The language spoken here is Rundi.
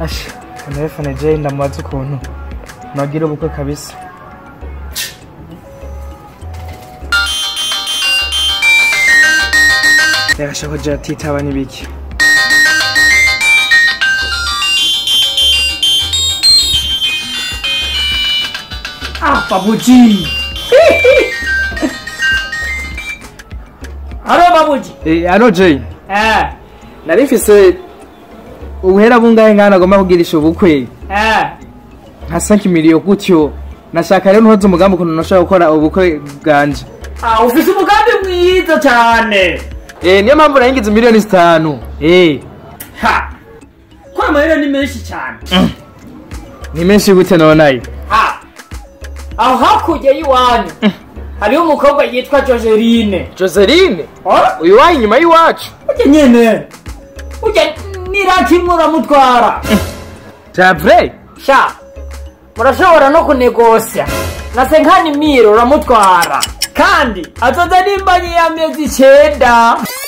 asha telefone je ndamubaza ukuntu nagira ubukwe kabisa yarasha ko je atitaba n'ibiki Ah, babuji. Halo babuji. Eh, alo je Eh, nari mfise ubuhera bungahe ngana agomba kugirisha ubukwe eh. nka 5 miliyo gutyo nashaka rero ntuhoze umugambi ukuntu nashaka gukora ubukwe bwanje Ah, ufise umugambi mwiza cyane. eh niyo mpamvu naringize miliyoni zitanu eh Ha. Ko amahera ni menshi cyane. ni menshi gute nonaye Ha. Aho hakurya y'iwanyu. Hariho umukobwa yitwa Joseline. joseline Oh? uyu wayi inyuma y'iwacu Ujya nyene. Ujya nirakimwe uramutwara. javre Sha. Murashobora no kunegosya. Na senkani miro uramutwara. Kandi azoza n'imbanyi y'amezi icenda.